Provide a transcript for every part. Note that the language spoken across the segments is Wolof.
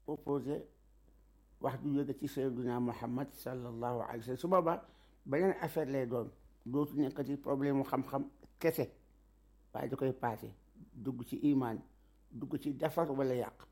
opposé wax du jóge ci sayyiduna Muhammad sallallahu alayhi wa sallam su boobaa beneen affaire lay doon dootu nekkati problème mu xam-xam kese waaye da koy paase dugg ci imaan dugg ci defar wala yàq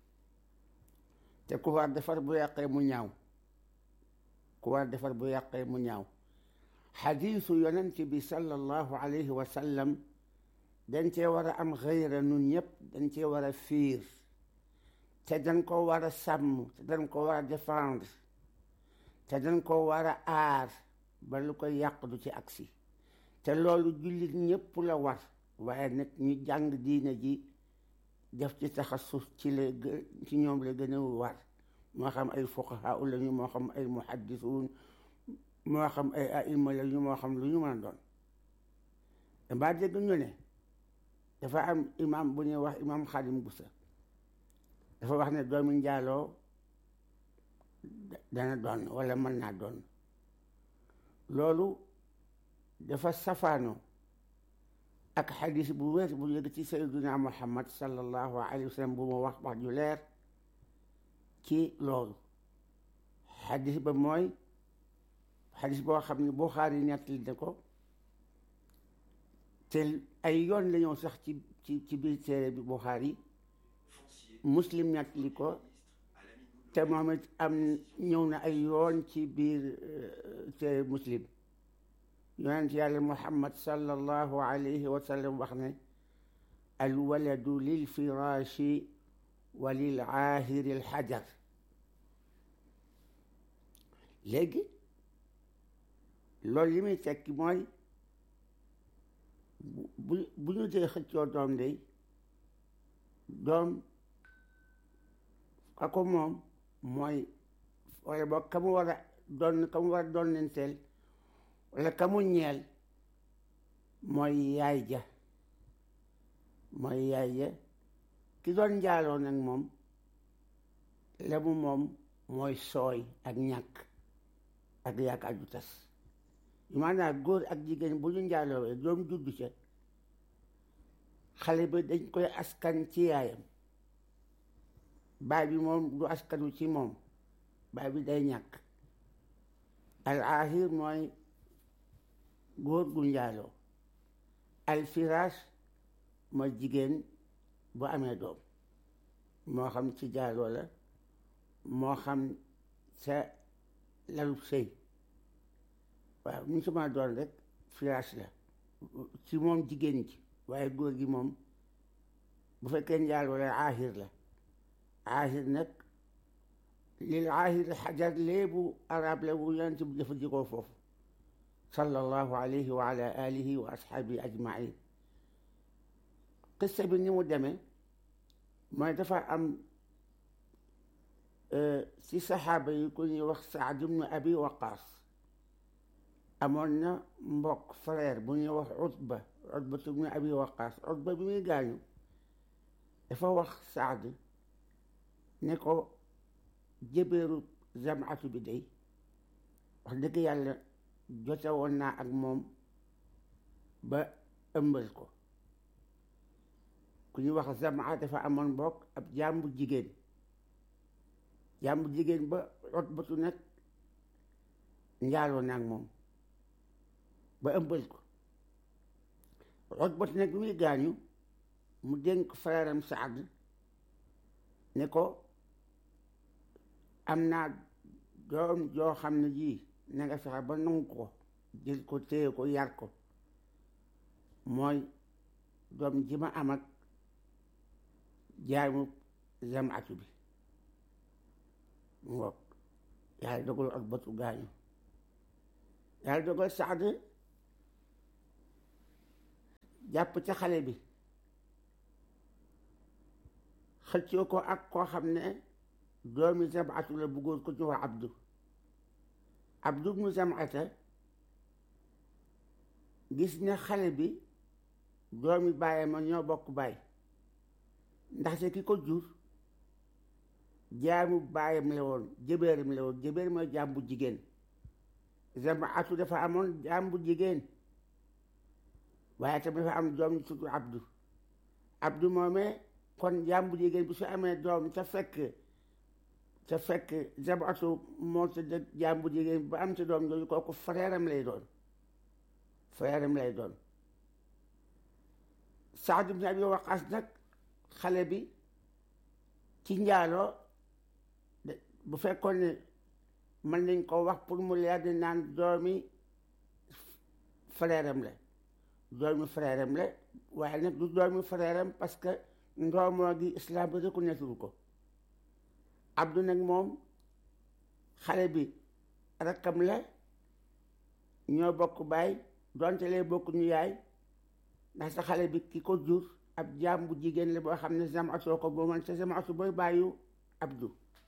te ku war defar bu yàqee mu ñaaw ku war defar bu yàqee mu ñaaw xadiisu yonent bi sallallahu alayhi wa sallam dañ cee war a am xëyra nun ñëpp dañ cee war a fiir te dañ ko war a sàmm te dañ ko war a défendre te dañ ko war a aar ba lu ko yàq du ci agsi te loolu jullit ñëpp la war waaye nag ñu jàng diine ji def ci taxasus ci la ci ñoom la gën a war moo xam ay fuqahaa la ñu moo xam ay muhaddisuun moo xam ay aima la ñu moo xam lu ñu mën a doon damaa dégg ñu ne dafa am imam bu ñuy wax imam Xaadim Busa dafa wax ne doomi njaaloo dana doon wala mën naa doon loolu dafa safaano ak xadis bu wér bu yëg ci sayyiduna muhammad sallallahu alayhi wa sallam bu ma wax wax ju leer ci loolu xadis ba mooy xadis boo xam ne Buxaari nettali na ko te ay yoon la ñëw sax ci ci ci biir téere bi Buxaari muslim nettali ko te moom it am ñëw na ay yoon ci biir téere muslim yonent yàlla muhammad sallallahu alayhi wa sallam wax ne alwaladu lil firaashi wa lil aahiri al xajar léegi loolu li muy tekki mooy bu bu ñu dee xëccoo doom day doom ako moom mooy wala boog ka mu war a doon ka mu war a doon nenteel wala ka mu ñeel mooy yaay ja mooy yaay ja ki doon njaaloo nag moom la mu moom mooy sooy ak ñàkk ak yaakaar ju tas maanaam góor ak jigéen bu ñu njaaloo doom juddu ca xale bi dañ koy askan ci yaayam baay bi moom du askanu ci moom baay bi day ñàkk al ahir mooy góor gu njaaloo al firaas mooy jigéen bu amee doom moo xam ci jaaloo la moo xam sa lalu sëy waaw ñu sama doon rek firaas la ci moom jigéen ji waaye góor gi moom bu fekkee njaaloo la aahir la aahir nag lil aahir xajar léebu arab la bu yonent bi jëfandikoo foofu sallallahu alayhi wa ala alihi wa ashaabi ajmain qissa bi ni mu demee mooy dafa am ci saxaaba yi ku ñuy wax Saad ibnu Abi Waqaas amoon na mbokk frère bu ñuy wax Utba Utba ibnu Abi Waqaas Utba bi muy gaañu dafa wax Saad ne ko jëbeeru jamaatu bi day wax dëgg yàlla jote woon naa ak moom ba ëmbal ko ku ñuy wax jamaa dafa amoon mbokk ab jàmbu jigéen jàmbu jigéen ba Utbatu nag njaaloo na ak moom ba ëmbal ko Utbatu nag bi muy gaañu mu dénk frère am Saad ne ko am naa doom joo xam ne ji na nga fexe ba nangu ko jël ko téye ko yar ko mooy doom ji ma am ak jaamu jamaatu bi ngoog yàlla dogal ak bëtu gaañu yàlla dogal Saad jàpp ca xale bi xëccoo ko ak koo xam ne doomi jamaatu la bëggoon ko ñu wax Abdu Abdu mu jamaata gis ne xale bi doomi bàyyi ma ñoo bokk baay ndaxte ki ko jur jaamu baayam la woon jëbeeram la woon jëbeer mooy jaam bu jigéen jamaatu dafa amoon jaam bu jigéen waaye tamit dafa am doom ñu tudd Abdu Abdu moomee kon jaam bu jigéen bi su amee doom te fekk te fekk Zabatu moo tëdd jaam bu jigéen ba am ci doom jooju kooku frère am lay doon frère am lay doon Saad ibn Abi Waqaas nag xale bi ci njaaloo bu fekkoon ne mën nañ ko wax pour mu leer di naan doomi frère am la doomi frère am la waaye nag du doomi frère am parce que ndoomoo gi islam bi reconnaître ko Abdou nag moom xale bi rakkam la ñoo bokk baay donte lay bokk ñu yaay ndax sa xale bi ki ko jur ab jaam bu jigéen la boo xam ne Zamatu ko boo man te Zamatu booy bàyyu Abdou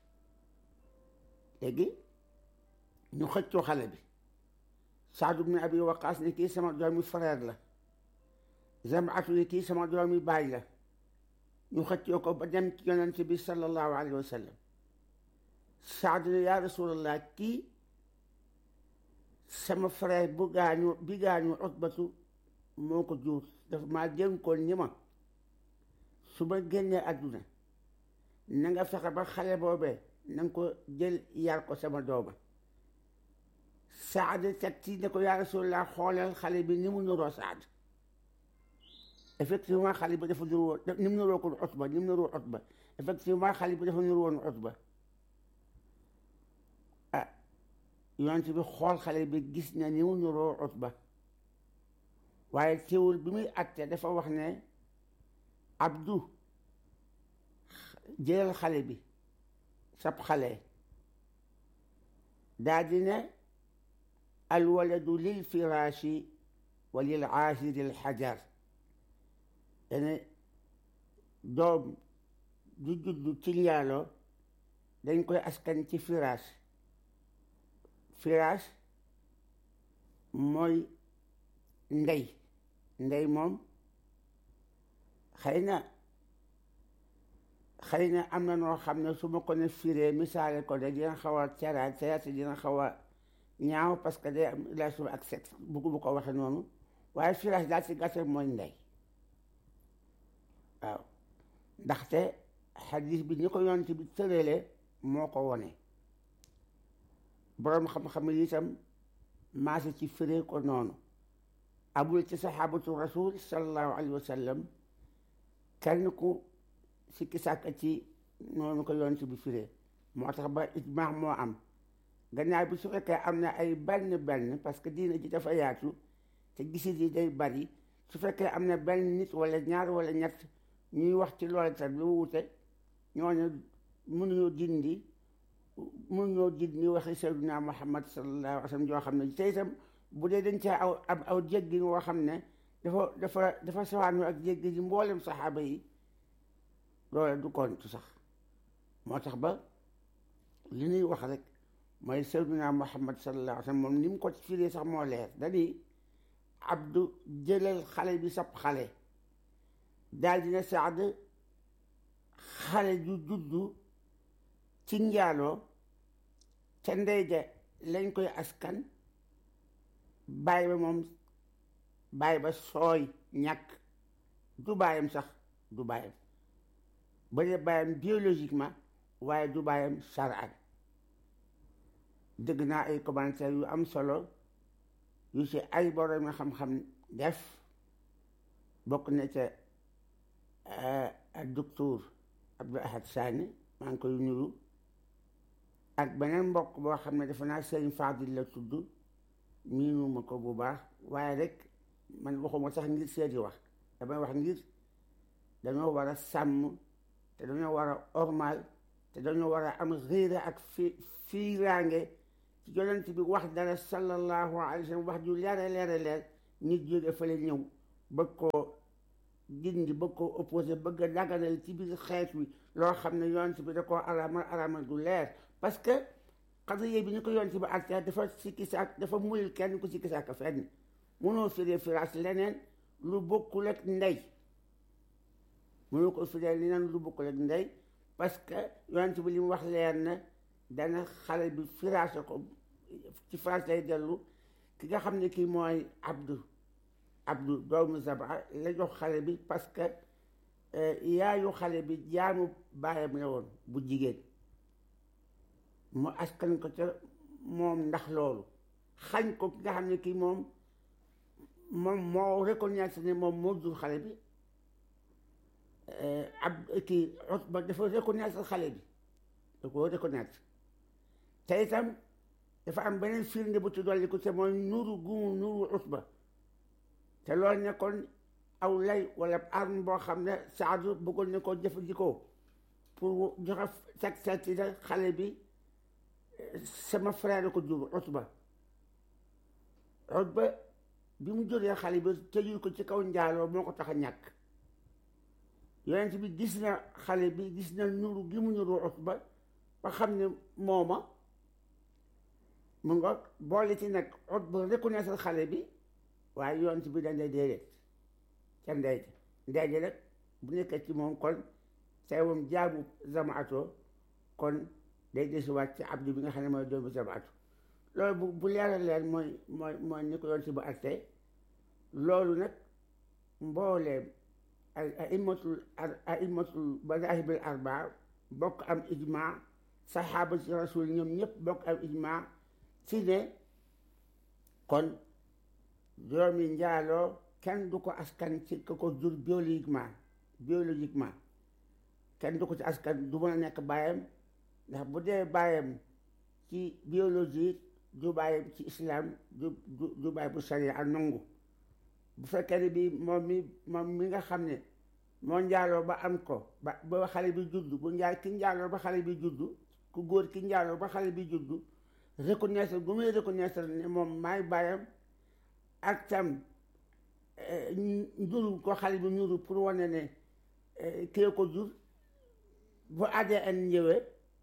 léegi ñu xëccoo xale bi Saad ibn Abi Waqaas ni kii sama doomi frère la Zamatu ni kii sama doomi baay la ñu xëccoo ko ba dem ci yonent bi sallallahu alayhi wa sallam Saad ne yaa rasulallah kii sama frère bu gaañu bi gaañu Utbatu moo ko jur dafa maa dénkoon ñi ma su ma génnee àdduna na nga fexe ba xale boobee na nga ko jël yar ko sama dooma Saad teg ci ne ko yaa rasulallah xoolal xale bi ni mu nuroo Saad effectivement xale bi dafa nuru woon ni mu nuroo ko Utba ni mu nuroo Utba effectivement xale bi dafa nuru woon Utba ah yonent bi xool xale bi gis na ni mu nuroo Utba waaye teewul bi muy àtte dafa wax ne Abdu jëlal xale bi sab xale daa di ne alwaladu lil firaashi wa lil aasiri al xajar dane doom du juddu ci njaaloo dañ koy askan ci firaas firaas mooy ndey ndey moom xëy na xëy na am na noo xam ne su ma ko ne firee misaale ko de dina xaw a caraat caraat dina xaw a ñaaw parce que day am relation ak sexe buggu bu ko waxe noonu waaye firaas daal ci gàttal mooy ndey waaw ndaxte xadis bi ni ko yonent bi tërale moo ko wone boroom xam-xam yi itam maase ci firee ko noonu abul ci saxaabatu rasul sallallahu alayhi wa sallam kenn ku sikki sàkka ci noonu ko yonent bi firee moo tax ba ijmaax moo am gannaaw bi su fekkee am na ay benn benn parce que diina ji dafa yaatu te gisit yi day bari su fekkee am na benn nit wala ñaar wala ñett ñuy wax ci loolu tam lu wute ñooñu mënuñoo dindi mënuñoo dindi waxi sayyidina Muhammad sallallahu alayhi wa sallam joo xam ne te itam bu dee dañ caa aw ab aw jéggi woo xam ne dafa dafa dafa sawaanu ak jéggi ji mboolem saxaaba yi loolu du kontu sax moo tax ba li ñuy wax rek mooy sayyidina Muhammad sallallahu alayhi wa sallam moom ni mu ko firee sax moo leer dañuy abdu jëlal xale bi sab xale daal dina saad xale ju juddu ci njaaloo ca ndey ja lañ koy askan baay ba moom baay ba sooy ñàkk du baayam sax du baayam ba dee baayam biologiquement waaye du baayam shar'an dëgg naa ay commentaires yu am solo yu ci ay borom xam-xam def bokk na ca ak docteur Abdou Ahad Sani maa ngi koy nuyu ak beneen mbokk boo xam ne dafa naa sëriñ Fadil la tudd miinuma ko bu baax waaye rek man waxuma sax ngir seeti wax damay wax ngir dañoo war a sàmm te dañoo war a ormal te dañoo war a am réere ak fi fiiraange ci yonent bi wax dara sallallahu alayhi wa sallam wax ju leere leere leer nit jóge fële ñëw bëgg koo dindi bëgg koo opposé bëgg a daganal ci biir xeet wi loo xam ne yonent bi da koo araamal araamal du leer parce que xadriye bi ñu ko yonent bi àtte dafa sikki sàkk dafa muyul kenn ku sikki sàkk fenn mënoo firee firaas leneen lu bokkul ak ndey mënoo ko firee leneen lu bokkul ak ndey parce que yonent bi li mu wax leer na dana xale bi firaase ko ci firaas lay dellu ki nga xam ne kii mooy abdu abdu doomu zaba la jox xale bi parce que yaayu xale bi jaamu baayam la woon bu jigéen mu askan ko ca moom ndax loolu xañ ko ki nga xam ne kii moom moom moo reconnaître ne moom moo jur xale bi ab kii Utba dafa reconnaître xale bi da ko reconnaître te itam dafa am beneen firnde bu ci dolli ko te mooy nuru gumu nuru Utba te loolu nekkoon aw lay wala arme boo xam ne Saadu bëggoon na koo jëfandikoo pour joxe sag seeti da xale bi sama frère ko jur Utba Utba bi mu juree xale bi tëjul ko ci kaw njaaloo moo ko tax a ñàkk yonent bi gis na xale bi gis na nuru gi mu nuru Utba ba xam ne mooma mu nga boole ci nag Utba reconnaître xale bi waaye yonent bi dañ lay déedéet ca ndey ndey ji nag bu nekkee ci moom kon say moom jaamu zamaatoo kon day desiwaat ci abdu bi nga xam ne mooy doomu zamaatu loolu bu bu leeral leer mooy mooy mooy ni ko yonent bi acté loolu nag mbooleem ay aimatul aimatul madahibil arbaa bokk am ijma saxaaba ci rasul ñoom ñëpp bokk am ijma ci ne kon doomi njaaloo kenn du ko askan ci ka ko jur biologiquement biologiquement kenn du ko ci askan du mën a nekk baayam ndax bu dee baayam ci biologie du baayam ci islam du du baay bu sharia ak nangu bu fekkee ne bi moom mi moom mi nga xam ne moo njaaloo ba am ko ba ba xale bi juddu bu njaay ki njaaloo ba xale bi juddu ku góor ki njaaloo ba xale bi juddu reconnaître bu muy reconnaître ne moom maay baayam ak tam njuru ko xale bi njuru pour wane ne kii ko jur bu ADN ñëwee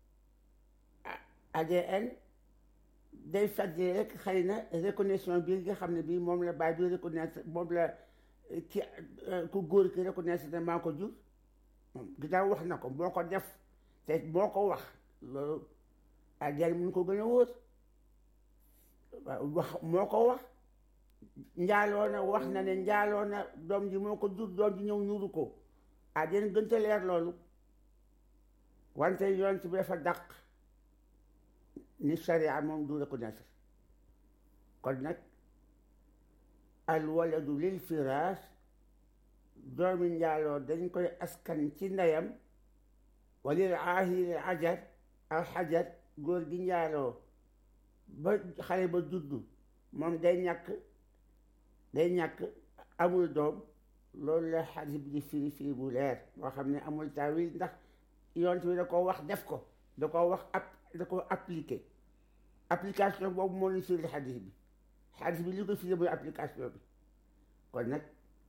ADN day fàttali rek xëy na reconnaissance bi nga xam ne bii moom la baay bi reconnaître moom la ki ku góor ki reconnaître ne maa ko jur moom ginnaaw wax na ko moo ko def te moo ko wax loolu ADN mun ko gën a wóor waaw wax moo ko wax njaaloo na wax na ne njaaloo na doom ji moo ko jur doom ji ñëw ñuuru ko ADN gënta leer loolu wante yonent bi dafa dàq ni sharia moom du reconnaître kon nag al waladu lil firaas doomi njaaloo dañ koy askan ci ndeyam walil aahiri ajar al xajar góor gi njaaloo ba xale ba juddu moom day ñàkk day ñàkk amul doom loolu la xadis bi di firi firi bu leer moo xam ne amul taawil ndax yonent bi da ko wax def ko da ko wax ap da ko appliqué application boobu moo ñu firi xadis bi xadis bi li ko firi mooy application bi kon nag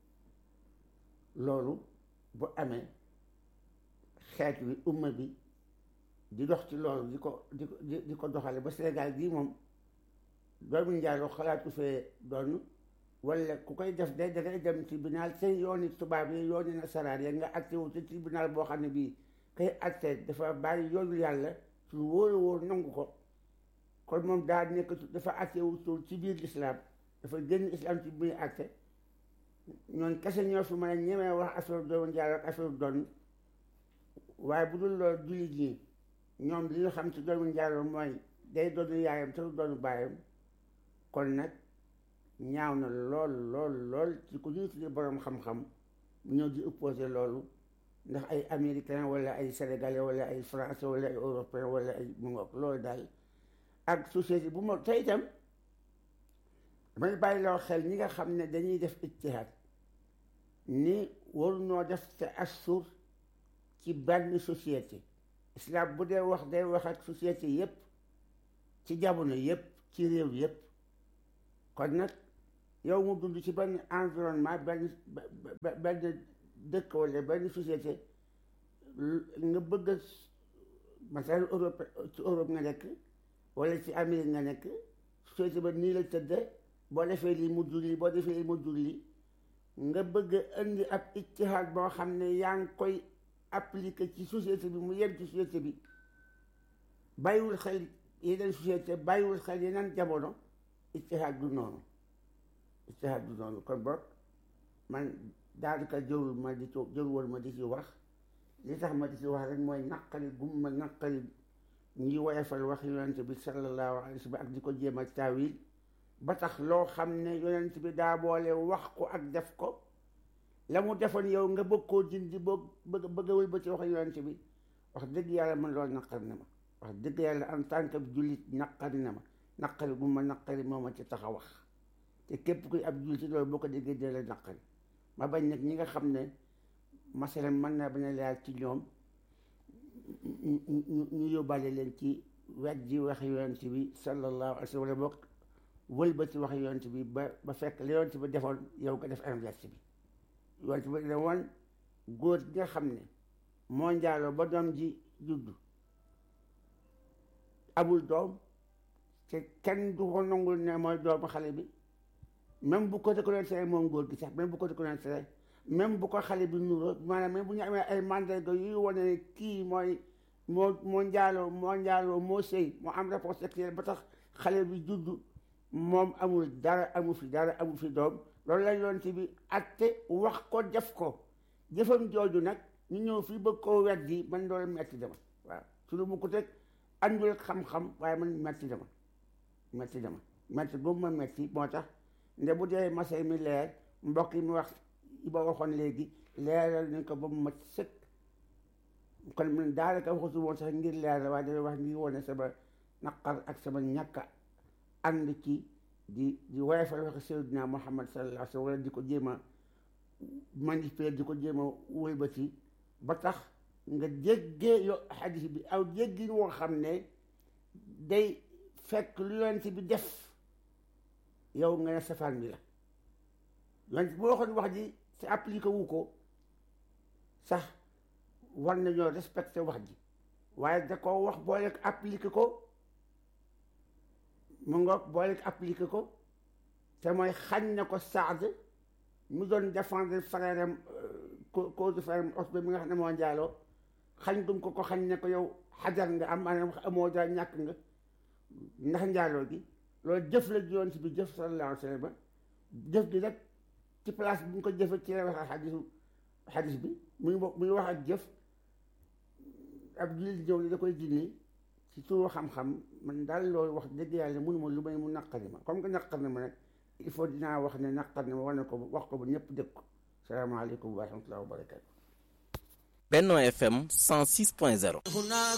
loolu bu amee xeet wi umma bi di dox ci loolu di ko di ko di ko doxale ba Sénégal gii moom doomu njaaloo xalaatu fee doon wala ku koy def day dangay dem tribunal seen yooni tubaab yi yooni nasaraan ya nga atte wu ci tribunal boo xam ne bii kay atte dafa bàyyi yoonu yàlla su wóoru wóor nangu ko kon moom daa nekk dafa atte wu ci biir islam dafa génn islam ci biir atte ñoon kese ñoo fi mën a ñemee wax affaire doomu njaaloo ak affaire doon waaye bu dul loolu jullit ñi ñoom li ñu xam ci doomu njaaloo mooy day doonu yaayam te du doonu baayam kon nag ñaaw na lool lool lool ci ku ñuy tuddee boroom xam-xam ñëw di opposé loolu ndax ay américain wala ay sénégalais wala ay français wala ay européen wala ay mu ngoog loolu daal ak société bu ma tey itam damay bàyyi loo xel ñi nga xam ne dañuy def ijtihaad ni waruñoo def te assur ci benn société islam bu dee wax day wax ak société yépp ci jamono yépp ci réew yépp kon nag yow mu dund ci benn environnement benn benn dëkk wala benn société nga bëgg a masalan Europe ci Europe nga nekk wala ci Amérique nga nekk société ba nii la tëdde boo defee lii mu jur lii boo defee lii mu jur lii nga bëgg a indi ab ijtihaad boo xam ne yaa ngi koy appliqué ci société bi mu yem ci société bi bàyyiwul xel yeneen société bàyyiwul xel yeneen jamono ijtihaad du noonu ijtihaad du noonu kon boog man daanaka jërul ma di ci jërul woon ma di ci wax li tax ma di ci wax rek mooy naqari gum ma naqari ñuy woyefal wax yonent bi sallallahu alayhi wa sallam ak di ko jéem a taawil ba tax loo xam ne yonent bi daa boole wax ko ak def ko la mu defoon yow nga bëgg koo dindi boog bëgg bëggawul ba ci wax yonent bi wax dëgg yàlla man loolu naqari na ma wax dëgg yàlla en tant que jullit naqari na ma naqari bu ma naqari moo ma ci tax a wax te képp kuy ab jullit loolu boo ko déggee dee la naqari ma bañ nag ñi nga xam ne masalan mën naa bañ a leer ci ñoom ñu yóbbaale leen ci wet ji wax yonent bi sallallahu alayhi wa sallam wala boog wëlbati wax yonent bi ba ba fekk la yonent bi defoon yow nga def inverse bi yonent bi ne woon góor gi nga xam ne moo njaaloo ba doom ji juddu amul doom te kenn du ko nangul ne mooy doomu xale bi même bu ko reconnaître moom góor gi sax même bu ko reconnaître même bu ko xale bi nuroo maanaam même bu ñu amee ay mandarga yuy wane ne kii mooy moo moo njaaloo moo njaaloo moo sëy moo am rapport sexuel ba tax xale bi juddu moom amul dara amu fi dara amu fi doom loolu lañ doon ci bi atte wax ko def ko jëfam jooju nag ñu ñëw fii bëgg koo weddi man loolu metti dama waaw su lu mu ko teg andul xam-xam waaye man metti dama metti dama metti boobu ma metti moo tax nde bu dee masay mi leer mbokk yi mu wax yi ba waxoon léegi leeral nañ ko ba mu mat sëkk kon man daanaka waxatu woon sax ngir leer la waaye dana wax ngir wane sama naqar ak sama ñàkk ànd ci di di woyofal wax Seydina Muhammad sallallahu alayhi wa sallam wala di ko jéem a manipuler di ko jéem a wëlbati ba tax nga jéggee yo xadis bi aw jéggi woo xam ne day fekk lu yonent bi def yow nga ne safaan bi la yonent bu waxoon wax ji te appliqué wu ko sax war nañoo respecté wax ji waaye da ko wax boole ko appliqué ko mu ngoog boole ko appliqué ko te mooy xañ na ko Saad mu doon défendre frère am cause frère am Osbe mi nga xam ne moo njaaloo xañ gum ko ko xañ ne ko yow xajar nga am maanaam amoo dara ñàkk nga ndax njaaloo gi loolu jëf la yonent bi jëf sallallahu alayhi wa sallam jëf gi nag ci place bi ñu ko jëfe ci la wax ak xadisu xadis bi muy muy wax ak jëf ab jullit ñëw ni da koy dindi ci turu xam-xam man daal loolu wax dëgg yàlla mënuma lu may mu naqari ma comme que naqar na ma nag il faut dinaa wax ne naqar na ma war na ko wax ko ba ñëpp dégg ko salaamaaleykum wa rahmatulah wa barakatu Benno FM 106.0